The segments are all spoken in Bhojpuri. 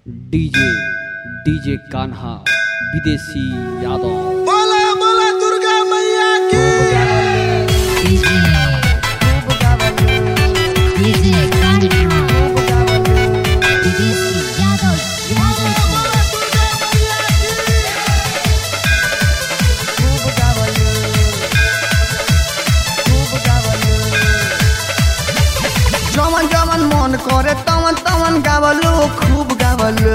डीजे डीजे कान्हा विदेशी यादव बोला बोला दुर्गा मैया की डीजे कान्हा विदेशी यादव यादव जवन जवन मन करे तवन तवन गावलो खूब गावलो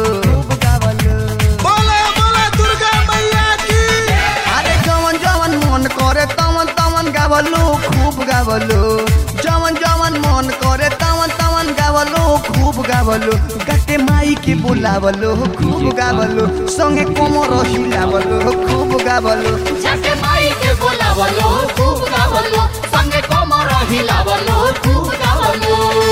बोला बोला दुर्गा मैया की अरे जवन जवन मन करे तवन तवन गावलो खूब गावलो जवन जवन मन करे तवन तवन गावलो खूब गावलो गटे माई के बुलावलो खूब गावलो संगे कोमर हिलावलो खूब गावलो झटे माई के बोलावलो खूब गावलो संगे कोमर हिलावलो खूब गावलो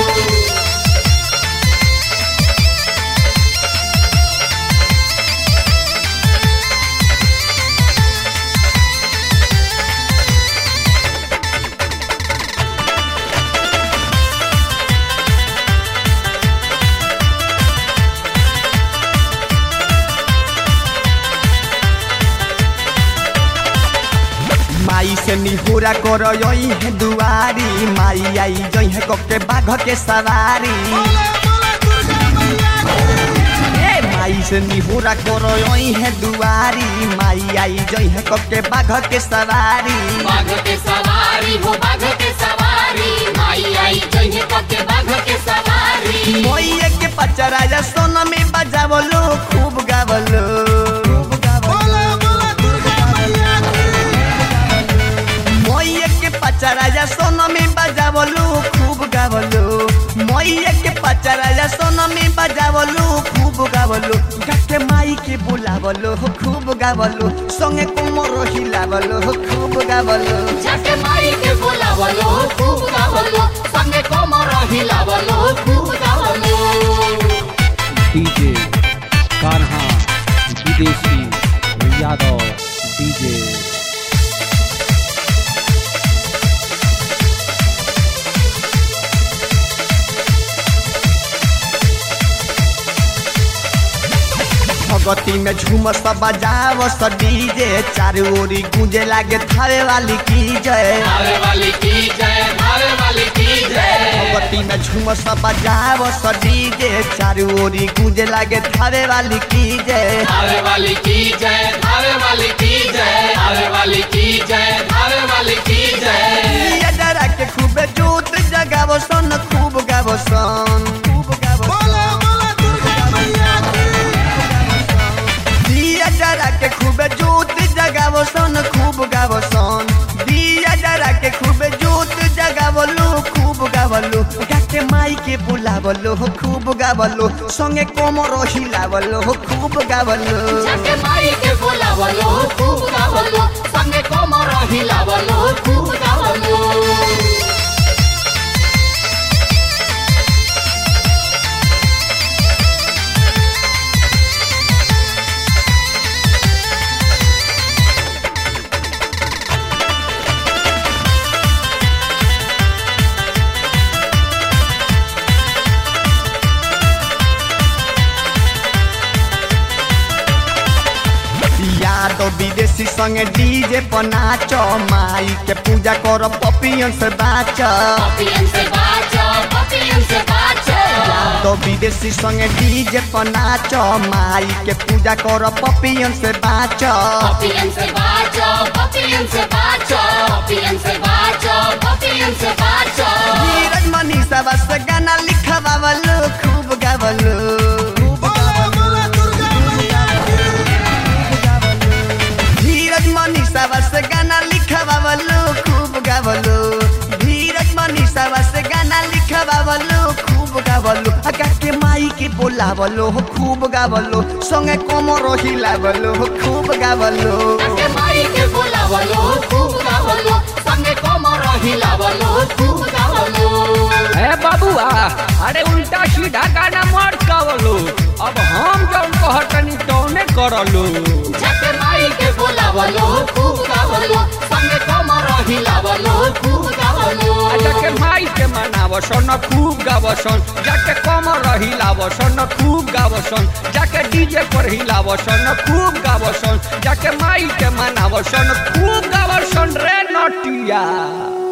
माई से निहुरा कर है दुआरी माई आई जई है कके बाघ के सवारी बोला बोला दुर्गा मैया की ए माई से निहुरा कर है दुआरी माई आई जई है कके बाघ के सवारी बाघ के सवारी हो बाघ के सवारी माई आई जइने पके बाघ के सवारी मोइये के पचराजा सोन में बजावलो खूब गावलो बोला बोला दुर्गा मैया की मोइये के पचराजा सोन में बजावलो खूब गावलो मोइये के पचराजा सोन में बजावलो खूब गावलो गके माई के बुलावलो खूब गावलो संगे कोमर हिलावलो खूब गावलो झटे माई के बोलावलो खूब गावलो संगे कोमर हिलावलो खूब गावलो डीजे कान्हा विदेशी यादव डीजे भगती में झूम सब बजाव स डीजे चारों ओरी गूंजे लागे थावे वाली की जय भावे वाली की जय भावे वाली की जय भगती में झूम सब बजाव स डीजे चारों ओरी गूंजे लागे थावे वाली की जय भावे वाली की जय भावे वाली की जय भावे वाली की जय भावे वाली की जय ये डरा के खूब जोत जगावो सन खूब गावो सन खूब गावो बोला बोला दुर्गा मैया की दिया जरा के खूब जोत जगावो सन खूब गावो सन दिया जरा के खूब जोत जगावलो खूब गावलो गाके माई के बुलावलो खूब गावलो संगे कोमर हिलावलो खूब गावलो झटे माई के बोलावलो खूब गावलो संगे कोमर हिलावलो खूब गावलो यादव विदेशी संगे डीजे पर नाच माई के पूजा कर पपियन से बाच पपियन से बाचो पपियन से बाचो यादव विदेशी संगे डीजे पर नाच माई के पूजा कर पपियन से बाच पपियन से बाचो पपियन से बाचो पपियन से बाचो पपियन से बाचो धीरज मनीषा बस गाना लिखवावलो खूब गावलो बोला बोला दुर्गा मैया की धीरज मनीषा बस गाना लिखवावलो खूब गावलो धीरज मनीषा बस गाना लिखवावलो खूब गावलो अगा के माई के बोलावलो खूब गावलो संगे कोमर हिलावलो खूब गावलो झटे माई के बोलावलो खूब गावलो संगे कोमर हिलावलो खूब गावलो ए बाबुआ अरे उल्टा सीधा गाना मत गावलो अब हम जौन कहतनी तौने करलो झटे माई के बोलावलो खूब गावलो संगे कोमर हिलावलो खूब गावलो बोलो आ जाके माई के मनावसन खूब गावसन जाके कमर हिलावसन खूब गावसन जाके डीजे पर हिलावसन खूब गावसन जाके माई के मनावसन खूब गावसन रे नटिया